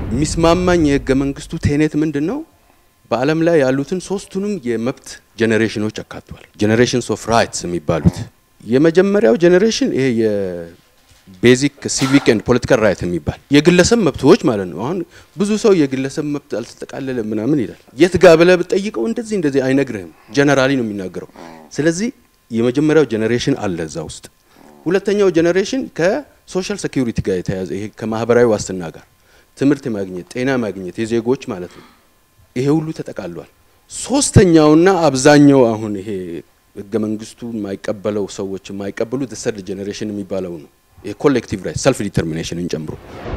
የሚስማማኝ የህገ መንግስቱ ቴኔት ምንድን ነው? በዓለም ላይ ያሉትን ሶስቱንም የመብት ጄኔሬሽኖች አካቷል። ጄኔሬሽንስ ኦፍ ራይትስ የሚባሉት የመጀመሪያው ጄኔሬሽን ይሄ የቤዚክ ሲቪክ ኤንድ ፖለቲካል ራይት የሚባል የግለሰብ መብቶች ማለት ነው። አሁን ብዙ ሰው የግለሰብ መብት አልተጠቃለለ ምናምን ይላል። የት ጋ ብለህ ብትጠይቀው እንደዚህ እንደዚህ አይነግርህም። ጀነራሊ ነው የሚናገረው። ስለዚህ የመጀመሪያው ጄኔሬሽን አለ እዛ ውስጥ። ሁለተኛው ጄኔሬሽን ከሶሻል ሴኩሪቲ ጋር የተያዘ ይሄ ከማህበራዊ ዋስትና ጋር ትምህርት ማግኘት፣ ጤና ማግኘት የዜጎች ማለት ነው። ይሄ ሁሉ ተጠቃሏል። ሶስተኛውና አብዛኛው አሁን ይሄ ህገ መንግስቱ የማይቀበለው ሰዎች የማይቀበሉት ሰርድ ጄኔሬሽን የሚባለው ነው። ይሄ ኮሌክቲቭ ራይት ሰልፍ ዲተርሚኔሽንን ጨምሮ